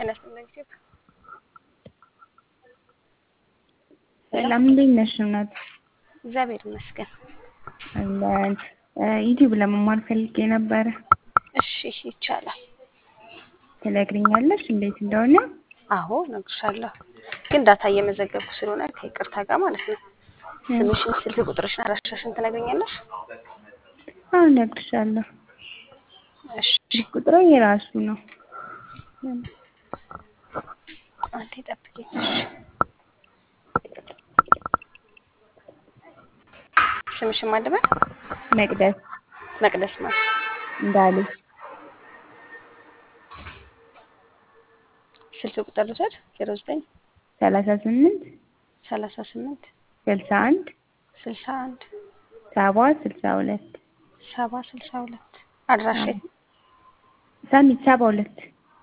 ጤና ይስጥልኝ ሴት ሰላም እንዴት ነሽ እናት? እግዚአብሔር ይመስገን። አለን ዩቲዩብ ለመማር ፈልጌ ነበረ። እሺ ይቻላል። ትነግሪኛለሽ እንዴት እንደሆነ? አዎ እነግርሻለሁ፣ ግን ዳታ እየመዘገብኩ ስለሆነ ከይቅርታ ጋር ማለት ነው። ስምሽን፣ ስልክ ቁጥርሽን፣ አድራሻሽን ትነግሪኛለሽ? አዎ እነግርሻለሁ። እሺ ቁጥሩ የራሱ ነው። አንዴ ጠብቂኝ። እሺ ስምሽን ማን ልበል? መቅደስ መቅደስ ማለት እንዳሉ ስልክ ቁጥር ልውሰድ። ዜሮ ዘጠኝ ሰላሳ ስምንት ሰላሳ ስምንት ስልሳ አንድ ስልሳ አንድ ሰባ ስልሳ ሁለት ሰባ ስልሳ ሁለት አድራሻ የት ነው? ሳሚት ሰባ ሁለት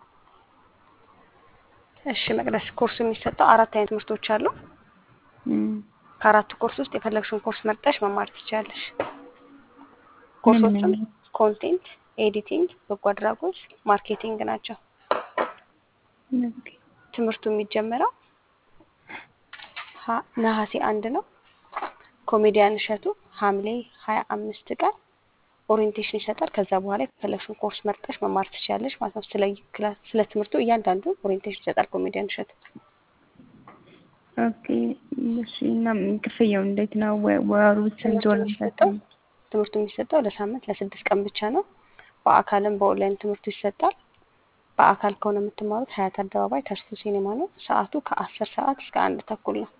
እሺ መቅደስ ኮርሱ የሚሰጠው አራት አይነት ትምህርቶች አሉ። እም፣ ከአራቱ ኮርስ ውስጥ የፈለግሽውን ኮርስ መርጠሽ መማር ትችላለሽ። ኮርሶቹም ምን? ኮንቴንት፣ ኤዲቲንግ፣ በጎ አድራጎት፣ ማርኬቲንግ ናቸው። ኦኬ። ትምህርቱ የሚጀመረው ሀ- ነሐሴ አንድ ነው። ኮሜዲያን እሸቱ ሐምሌ ሀያ አምስት ቀን ኦሪየንቴሽን ይሰጣል። ከዛ በኋላ የፈለግሽውን ኮርስ መርጠሽ መማር ትችላለሽ ማለት ነው። ስለ ክላስ ስለ ትምህርቱ እያንዳንዱ ኦሪየንቴሽን ይሰጣል ኮሜዲያን እሸቱ። ኦኬ እሺ። እና ክፍያው እንዴት ነው? ወ- ወሩ ስንት ትምህርቱ ወር የሚሰጠው ትምህርቱ የሚሰጠው ለሳምንት ለስድስት ቀን ብቻ ነው። በአካልም በኦንላይን ትምህርቱ ይሰጣል። በአካል ከሆነ የምትማሩት ሀያት አደባባይ ተርሱ ሲኔማ ነው። ሰዓቱ ከአስር ሰዓት እስከ አንድ ተኩል ነው።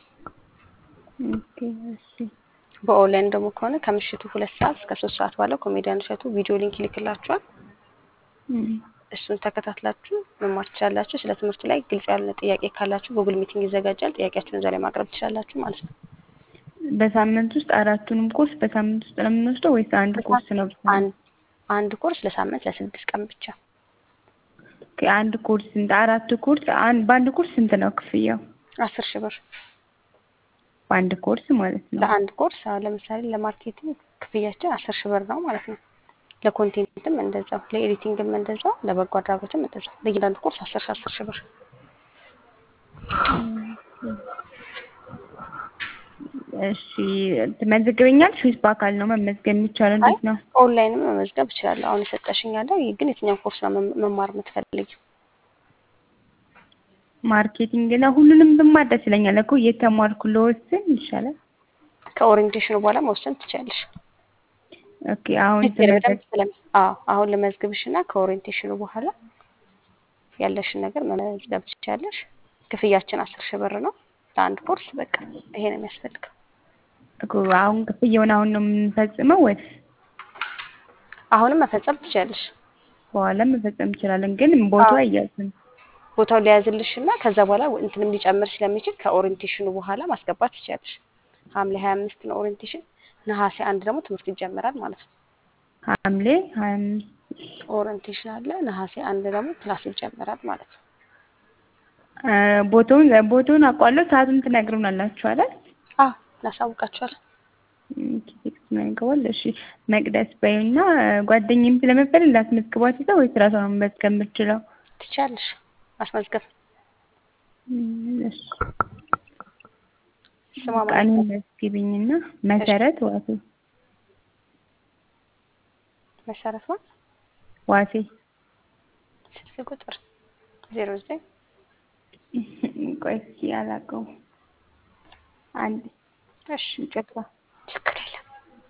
ኦኬ እሺ። በኦንላይን ደግሞ ከሆነ ከምሽቱ ሁለት ሰዓት እስከ ሶስት ሰዓት ባለው ኮሜዲያን እሸቱ ቪዲዮ ሊንክ ይልክላችኋል። እም፣ እሱን ተከታትላችሁ መማር ትችላላችሁ። ስለ ትምህርቱ ላይ ግልጽ ያልሆነ ጥያቄ ካላችሁ ጉግል ሚቲንግ ይዘጋጃል። ጥያቄያችሁን እዛ ላይ ማቅረብ ትችላላችሁ ማለት ነው። በሳምንት ውስጥ አራቱንም ኮርስ በሳምንት ውስጥ ነው የምንወስደው ወይስ አንድ ኮርስ ነው? ብቻ? አንድ አንድ ኮርስ ለሳምንት ለስድስት ቀን ብቻ። ኦኬ፣ አንድ ኮርስ ስንት? አራቱ ኮርስ አንድ በአንድ ኮርስ ስንት ነው ክፍያው? አስር ሺህ ብር በአንድ ኮርስ ማለት ነው። ለአንድ ኮርስ። አሁን ለምሳሌ ለማርኬቲንግ ክፍያችን አስር ሺህ ብር ነው ማለት ነው። ለኮንቴንትም እንደዛው፣ ለኤዲቲንግም እንደዛው፣ ለበጎ አድራጎትም እንደዛው። ለእያንዳንዱ ኮርስ አስር ሺህ አስር ሺህ ብር። እሺ ትመዘግበኛለሽ ወይስ በአካል ነው መመዝገብ የሚቻለው? እንዴት ነው? ኦንላይንም መመዝገብ እችላለሁ። አሁን የሰጠሽኝ ያለው ይህ ግን የትኛው ኮርስ ነው መም- መማር የምትፈልጊው? ማርኬቲንግ ነው። ሁሉንም ብማር ደስ ይለኛል እኮ እየተማርኩ ልወስን ይሻላል። ከኦሪየንቴሽኑ በኋላ መወሰን ትችላለሽ። ኦኬ አሁን በደንብ ስለም አዎ አሁን ለመዝግብሽ እና ከኦሪየንቴሽኑ በኋላ ያለሽን ነገር መመዝገብ ትችላለሽ። ክፍያችን አስር ሺህ ብር ነው ለአንድ ኮርስ። በቃ ይሄ ነው የሚያስፈልገው። እኮ አሁን ክፍያውን አሁን ነው የምንፈጽመው ወይስ አሁንም መፈጸም ትችላለሽ። በኋላ መፈጸም እንችላለን? ግን ቦታው አዎ። አያዝም። ቦታው ሊያዝልሽ እና ከዛ በኋላ እንትንም ሊጨምር ስለሚችል ከኦሪየንቴሽኑ በኋላ ማስገባት ትችላለሽ። ሐምሌ ሀያ አምስት ነው ኦሪየንቴሽን። ነሐሴ አንድ ደግሞ ትምህርት ይጀመራል ማለት ነው። ሐምሌ ሀያ አምስት ኦሪየንቴሽን አለ። ነሐሴ አንድ ደግሞ ክላስ ይጀመራል ማለት ነው። እ፣ ቦታውን ቦታውን አውቀዋለሁ። ሰዓቱን ትነግሩናላችሁ አይደል? አዎ እናሳውቃችኋለን። ቴክስት ነገዋል። እሺ መቅደስ በይና ጓደኛዬም ስለመሰለኝ ላስመዝግባት ይዘው ወይስ ራሷ ነው መመዝገብ የምትችለው? ትችላለሽ ማስመዝገብ። እም፣ እሺ ስሟ በቃ ማለት እኔን ነው መዝግቢኝና መሰረት ዋሴ መሰረት ነው። ዋሴ ስልክ ቁጥር ዜሮ ዘጠኝ ቆይ እስኪ አላውቀውም። አንድ እሺ ይቅርታ ችግር የለም።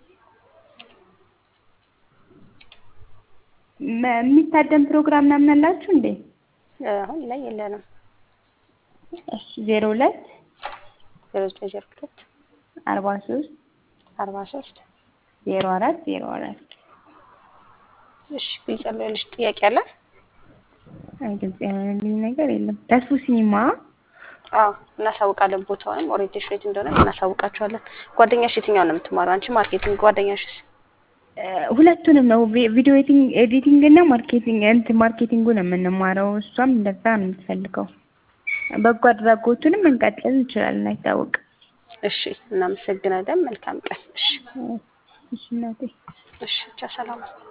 መ- የሚታደም ፕሮግራም ምናምን አላችሁ እንዴ? አሁን ላይ የለንም። እሺ ዜሮ ሁለት ዜሮ ዘጠኝ ዜሮ ሁለት አርባ ሶስት አርባ ሶስት ዜሮ አራት ዜሮ አራት እሺ ግልጽ ያለልሽ ጥያቄ አለ? አይ ግልጽ ያለልኝ ነገር የለም። ተስፉ ሲኒማ አዎ እናሳውቃለን። ቦታውንም ኦሪየንቴሽን የት እንደሆነ እናሳውቃችኋለን። ጓደኛሽ የትኛው ነው የምትማረው? አንቺ ማርኬቲንግ፣ ጓደኛሽስ? እ፣ ሁለቱንም ነው ቪ- ቪዲዮ ኤዲቲንግ ኤዲቲንግ እና ማርኬቲንግ እንትን ማርኬቲንጉ ነው የምንማረው። እሷም እንደዛ ነው የምትፈልገው። በጎ አድራጎቱንም እንቀጥል እንችላለን፣ አይታወቅም። እሺ እናመሰግናለን። መልካም ቀን። እሺ እሺ እናቴ እሺ ቻው፣ ሰላም